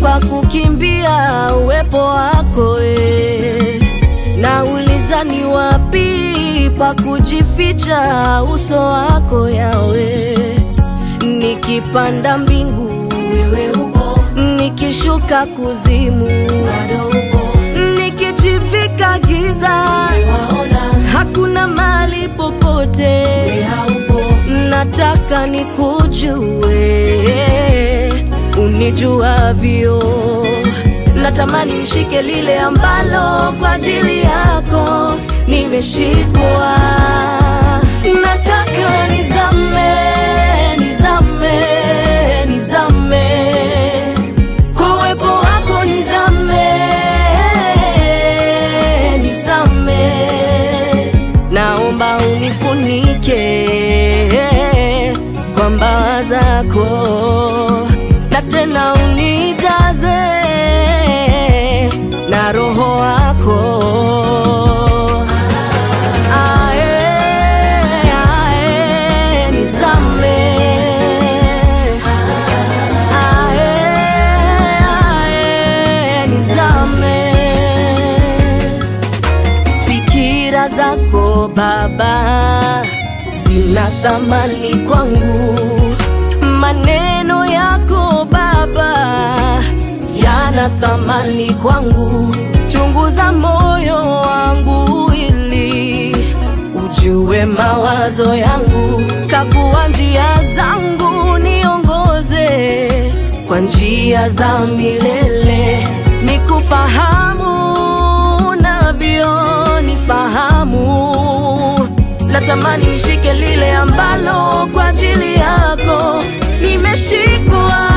pa kukimbia uwepo wako e. Nauliza ni wapi pa kujificha uso wako yawe. Nikipanda mbingu wewe upo, nikishuka kuzimu, bado upo, nikijivika giza, waona hakuna mali popote wewe haupo, nataka nikujue unijuavyo. Natamani nishike lile ambalo kwa ajili yako nimeshikwa. Nataka nizame, nizame, nizame kwa uwepo wako, nizame, nizame naomba unifunike kwa mbawa zako, na tena unijaze na roho wako. Ae, ae, nizame. Ae, ae, nizame fikira zako Baba zina thamani kwangu, maneno yako Baba yana thamani kwangu. Chunguza moyo wangu ili ujue mawazo yangu, kagua njia zangu, niongoze kwa njia za milele, nikufahamu navyo nifahamu. Natamani nishike lile ambalo kwa ajili yako nimeshikwa.